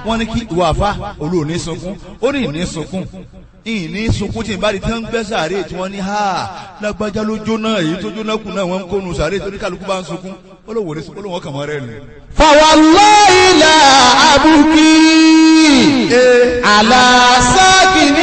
wọ́n ní kí ìwà àfa olóò ní sunkún ó ní ìní sunkún ìní sunkún tí n bá di tí wọ́n ń gbẹ́ sàárè tí wọ́n ní ha lágbájá ló jóná èyí tó jóná kù náà wọ́n ń kónu sàárè torí kálukú bá ń sunkún ó lóun ò ní sunkún ó lóun ọkàn mọ́ rẹ̀ nù. فوالله لا أبكي على ساكن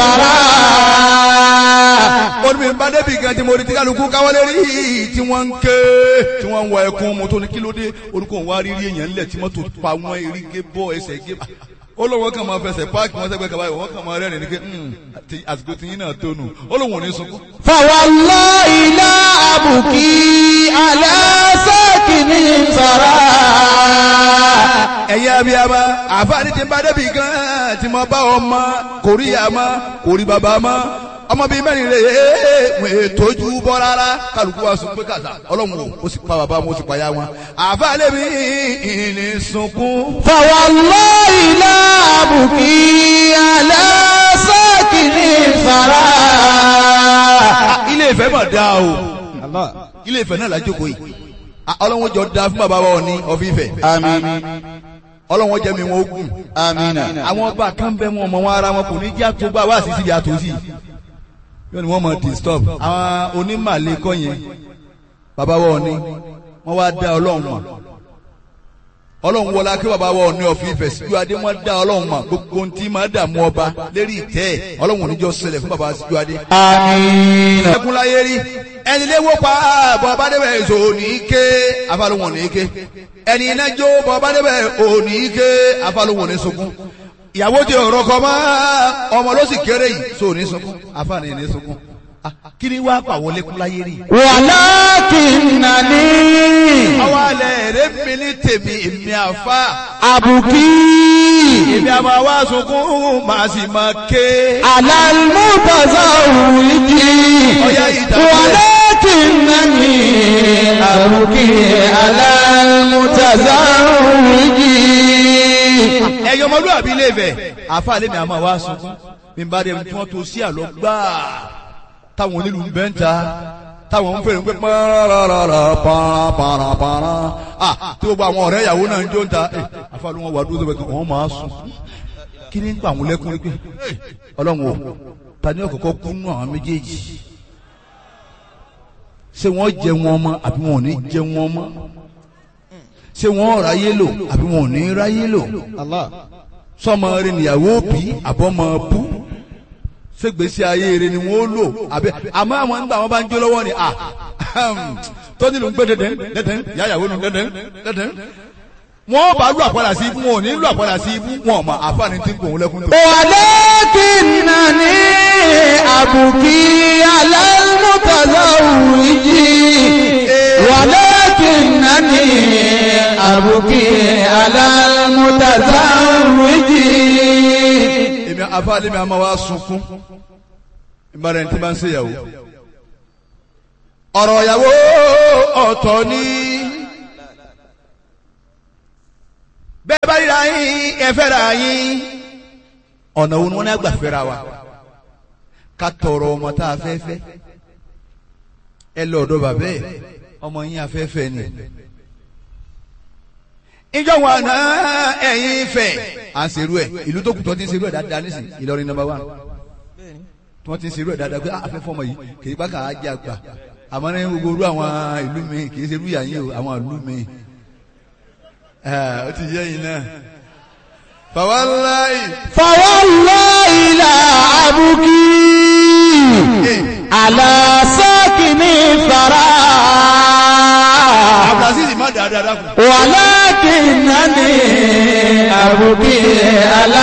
الثرى ó ní bí n bá débi gan tí mo rí tí kálukú káwọ́lé rí tí wọ́n ń ké tí wọ́n ń wọ ẹkún mo tó ní kí ló dé orúkọ òun wá rírí èèyàn ńlẹ̀ tí mọ́tò pa wọ́n eré gé bọ́ ẹsẹ̀ gé ó lóun wọ́n kàn máa fẹsẹ̀ páàkì wọn sẹ́gbẹ́ kaba wọ́n kàn máa rẹ́rìn ní pé àsìkò tí yín náà tó nù ó lóun ò ní sunkún. فوالله لا أبكي على ساكن الثرى ẹ̀yin abiyama àfáàní ti ń bá débi gan tí mo bá ọmọ kò rí àmọ́ kò rí bàbá mọ́ ọmọ bíi mẹ́rin rè é wọ́n ètòjú bọ́ rárá kálukú wa sùn pé kàtà ọlọ́run o ó sì pa bàbá wọn ó sì pa ya wọn àfáàní mi ìní sunkún. فوالله لا أبكي على ساكن الثرى ilé ìfẹ́ mà dáa o ilé ìfẹ́ náà lájókòó yìí Ah, ọlọ́run jọ da fún bàbá wọn ní ọ̀fíìfẹ́ آمين ọlọ́run jẹ́ mi wọn ó gùn آمين àwọn ọba kan bẹ wọn ọmọ wọn ara wọn kò ní jẹ́ àtúgbà wá sí síbi àtòsí yóò ní wọ́n mọ̀ disturb àwọn onímàlẹ́ kọ́ yẹn bàbá wọn ni wọ́n wá dá ọlọ́run mọ̀ ọlọ́run wọlá kí bàbá wọn ní ọ̀fìn ìfẹ́ síjú adé wọ́n dá ọlọ́run mọ̀ gbogbo ohun tí máa dààmú ọba lérí ìtẹ́ ẹ̀ ọlọ́run oníjọ́ ṣẹlẹ̀ fún bàbá síjú adé. آمين ẹkún láyé rí ẹni léwó pa bọ́ bá débẹ̀ èso òní ké afálóhùn òní ké ẹni iná jó bọ́ bá débẹ̀ òní ké afálóhùn òní sunkún ìyàwó ti ọ̀rọ̀ kọ mọ́ ọmọ ló sì kéré yìí so òní sunkún afáàní ní sunkún Ah, kí ni wàá pàwọ́ lẹ́kún láyé rí. ولكنني ọwọ́ alẹ́ rẹ̀ mi ní tèmi èmi àfa أبكي èmi àmọ́ wá sunkún màá sì máa ké. على المتزوج ọ̀yá ìdàgbẹ́. ولكنني أبكي على المتزوج ẹyọ ọmọlúwàbí ilé Ifẹ̀ àfa lèmi àmọ́ wá sunkún bí n bá dé tí wọ́n tó sí àlọ́ gbáà táwọn onílù ń bẹ́ ń ta táwọn ń fèrè ń pé pàràràrà pàràpàràpàrà à tí gbogbo àwọn ọ̀rẹ́ ìyàwó náà ń jó ń ta ẹ àfa ló wọn wà dúró sọ́bẹ̀ kan wọ́n máa sùn kí ni ń pa àwọn lẹ́kùn rí pé ẹ, ọlọ́run o ta ni ọ̀kọ̀ọ̀kọ̀ kú nù àwọn méjèèjì ṣé wọ́n jẹ wọn mọ́ àbí wọn ò ní jẹ wọn mọ́ ṣé wọ́n ráyé lò àbí wọn ò ní ráyé lò sọmọ rẹ níyàwó bí àbọmọ bú ṣègbésí ayé rẹ ni wọn ó lò àbẹ àmọ́ àwọn nígbà wọn bá ń jó lọ́wọ́ ni à tọ́jú ló ń gbé dẹ́dẹ́ dẹ́dẹ́ yáyàwó nu dẹ́dẹ́ dẹ́dẹ́ wọn bá lù àpàdà sí ibú wọn ò ní lù àpàdà sí ibú wọn ò mọ àfààní tí ń gbòun lẹ́kún tó. ولكنني أبكي على المتزوج ولكنني أبكي على المتزوج èmi àfààní mi àmọ́ wa sunkún ìbára ẹni tí bá ń ṣèyàwó. ọ̀rọ̀ ìyàwó ọ̀tọ̀ ni. bẹ́ẹ̀ bá ríra yín ẹ fẹ́ra yín. ọ̀nà wo ni wọ́n ní àgbà fẹ́ra wa. ká tọrọ ọmọ tá a fẹ́ fẹ́. ẹ lọ ọ̀dọ̀ bàbá ẹ̀ ọmọ yín afẹ́fẹ́ ni. ìjọ wọn náà ẹ̀yin fẹ́. à ń serú ẹ̀ ìlú tó kù tó ti ń serú ẹ̀ dáadáa nísìnyí Ìlọrin number one tí wọ́n ti ń serú ẹ̀ dáadáa pé afẹ́fọ́ ọmọ yìí kì í bá kà á jẹ́ àgbà àmọ́ ní gbogbo orú àwọn ìlú mi kì í ṣe irú yàyín o àwọn ìlú mi ó ti yẹ yín náà fàwáláì فوالله لا أبكي على ساكن الثرى abdulaziz má dáadáa dákun ولكنني أبكي على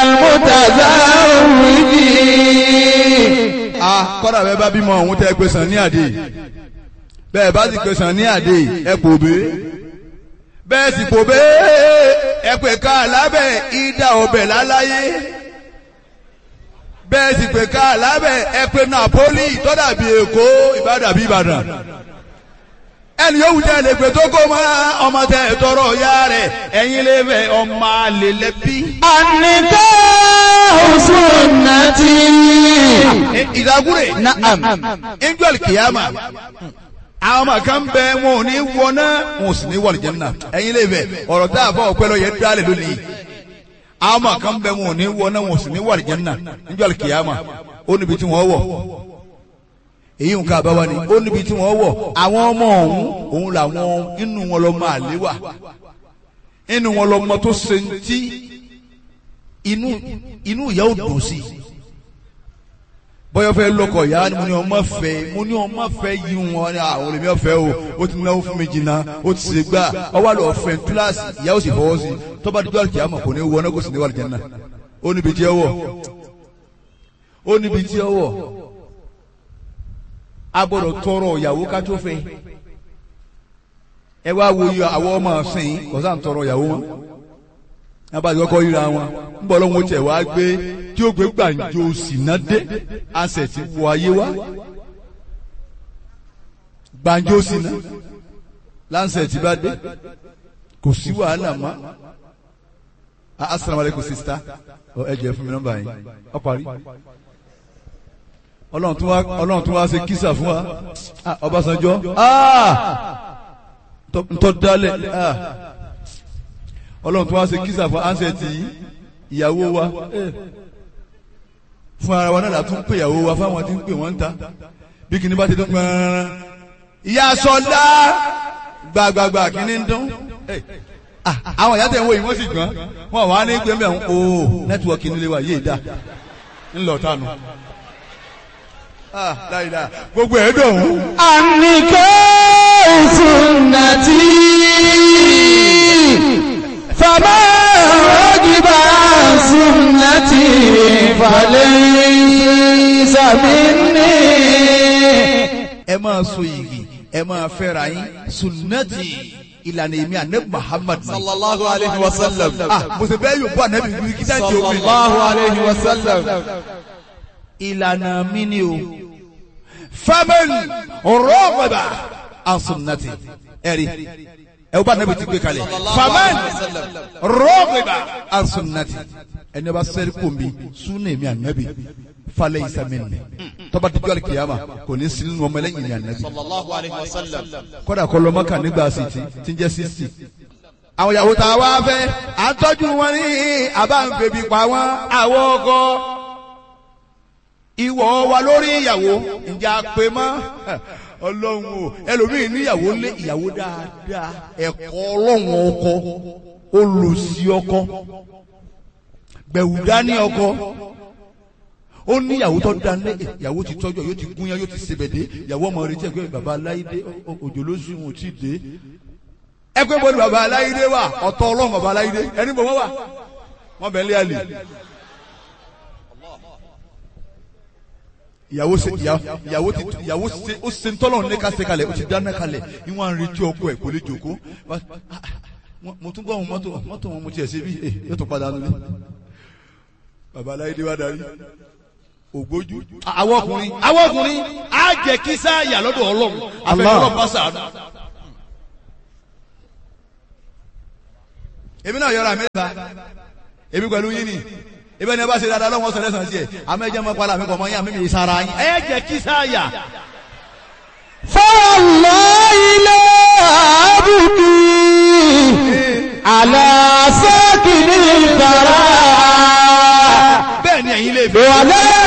المتزوج ah kọ́dà bẹ́ẹ̀ bá bímọ ọ̀hún tẹ́ ẹ pé sàn ní àdé bẹ́ẹ̀ bá sì pé sàn ní àdé ẹ kò bé bẹ́ẹ̀ sì kò bé ẹ pé ká lábẹ́ ìdá ọbẹ̀ láláyé bẹ́ẹ̀ sì pé ká lábẹ́ ẹ pé Napoli tọ́dàbí Èkó Ìbàdàn Ìbàdàn ẹni yóò jẹ́ lè pè tó kó mọ́ ọmọ tẹ tọrọ ya rẹ̀ ẹ̀yin lè fẹ́ ọmọ àlè lẹ́bí. النكاح سنتي ìdágúrè نعم angel kìyàmà àwọn ọmọ kan bẹ wọn ò ní wọná wọn ò sì ní wọlé jẹnna ẹ̀yin lè fẹ́ ọ̀rọ̀ tá a fọ ọpẹ lọ yẹ dálẹ lónìí àmọ́ kan bẹ wọn ò ní wọ náà wọn ò sì ní wà àlìjánnà níjọ́ àlìkìyàmà ó níbi tí wọ́n wọ̀ èyí nǹkan àbáwá ni ó níbi tí wọ́n wọ̀ àwọn ọmọ ọ̀hún òun làwọn inú wọn lọ máa lé wà inú wọn lọ mọ tó ṣe ń tí inú inú ìyá ò dùn sí bọ́yọ̀ fẹ́ lọ́kọ̀ ìyá ni mo ní ọmọ fẹ́ mo ní ọmọ fẹ́ yí wọn ní àwọn olèmí ọ̀fẹ́ o ó ti náwó fún mi jìnnà ó ti ṣe gbà ọwọ́ àlọ́ ọ̀fẹ́ túláàsì ìyá ó sì fọwọ́ sí tọ́ba dídọ́ àlùkìyà mọ̀ kò ní wọ ọ́nà kò sì ní wà lìjẹ́ náà ó níbi tí ó wọ̀ ó níbi tí ó wọ̀ a gbọ́dọ̀ tọrọ ìyàwó ká tó fẹ́ ẹ wá wo iye àwọn ọmọ ọ̀sìn kọ̀sá ń tọrọ ìyàwó wọn abájọ kọ́ ríra wọn ń bọ̀ lọ́wọ́ tẹ̀ wá gbé tí ó gbé gbàǹjo sínádé àṣẹ ti wọ ayé wá gbàǹjo síná láǹṣẹ̀ tí bá dé kò sí wàhálà mọ́ assalamu alaikum sista ẹ jẹ́ fún mi nọ́mbà yín ọ parí ọlọ́run tún wá ọlọ́run tún wá ṣe kísà fún wa Ọbásanjọ́ ntọ́ dálẹ̀ ọlọ́run tún wá ṣe kísà fún ansẹ̀tì ìyàwó wa fún ara wa náà la tún pè ìyàwó wa fáwọn tí ń pè wọ́n ń ta bí kìíní bá ti dún pẹ́ẹ́rán ìyá sọlá gbàgbàgbà kìíní ń dún àwọn ìyá tẹ̀ ń wo yìí wọ́n sì gbọ́n wọn wà ní gbẹ́mbẹ́ ọ̀hún o nẹ́tíwọ̀kì nílé wa yéé dá ńlọ tánu láìláà gbogbo ẹ̀ dùn. àníkẹ́ sunnati fama ragiba sunnati falaysa minni. ẹ máa so yìgì ẹ máa fẹ́ra yín sunnati ìlànà èmi ànẹ́ Muhammad. sallallahu alayhi wa sallam. ah mo sì bẹ́ẹ̀ yóò bọ́ ànẹ́bí wí kí sáà tí o fi. sallallahu alayhi wa sallam. ìlànà mi ni o faman rọ́ọ̀bà ansunnati ẹ̀rí ẹ̀ bá nàbì ti gbé kalẹ̀ faman rọ́ọ̀bà ansunnati ẹni bá sẹ́rí kò mi súnà èmi ànábì falẹ̀ ìsàmìnì tọ́ba dídú alikiyama kò ní sinú ọmọ ẹlẹ́yìn ní ànábì sallallahu alayhi wa sallam. kọ́dà kọ́ lọ́mọ kan nígbà sìtì tí ń jẹ́ sísì àwọn ìyàwó tá a wá fẹ́ à ń tọ́jú wọn ní àbá ń bèbí pa wọn àwọn ọkọ ìwọ wa lórí ìyàwó ǹjẹ́ a pè mọ́ ọlọ́run o ẹlòmíì níyàwó lé ìyàwó dáadáa ẹ̀kọ́ ọlọ́run ọkọ olùsí ọkọ gbẹ̀wùdá ní ọkọ ó ní ìyàwó tó dá lé ìyàwó ti tọ́jú yóò ti gúnyán yóò ti sebèdé ìyàwó ọmọ rẹ jẹ́ pé bàbá aláìdé òjò ló sùn wọn ò tí ì dé ẹ pé bọ́ọ̀lù bàbá aláìdé wà ọ̀tọ̀ ọlọ́run bàbá aláìdé ẹni bọ̀ wọ́n wà wọ́n bẹ̀ ń lé àlè. ìyàwó ṣe ìyàwó ti ìyàwó ṣe ó ṣe ntọ́lọ̀ ní ká ṣe kalẹ̀ ó ti dáná kalẹ̀ ìwọ̀n à ń retí ọkọ ẹ̀ kò lè jòkó mo tún gbọ́ àwọn mọ́tò mọ́tò wọn mo tiẹ̀ ṣe bí ẹ yóò tún padà nulẹ̀ bàbá aláìdé wa darí ògbójú. àwọn ọkùnrin àwọn ọkùnrin á jẹ kí sáàyà lọ́dọ̀ ọlọ́run àfẹnulọ́ bá sàánú. èmi náà yọra mẹ́ta èmi pẹ̀lú yín ni ibẹ̀ ni ẹ bá ṣe dáadáa lọ́wọ́ sọ̀rọ̀ ẹ̀sán sí ẹ̀ àmọ́ ẹ jẹ́ mọ́ pálá mi kọ̀ mọ́ yín àmì mi sara yín. ẹ jẹ́ kí sáàyà. فالله لا أبكي على ساكن الثرى bẹ́ẹ̀ ni ẹ̀yin lè fi. ولا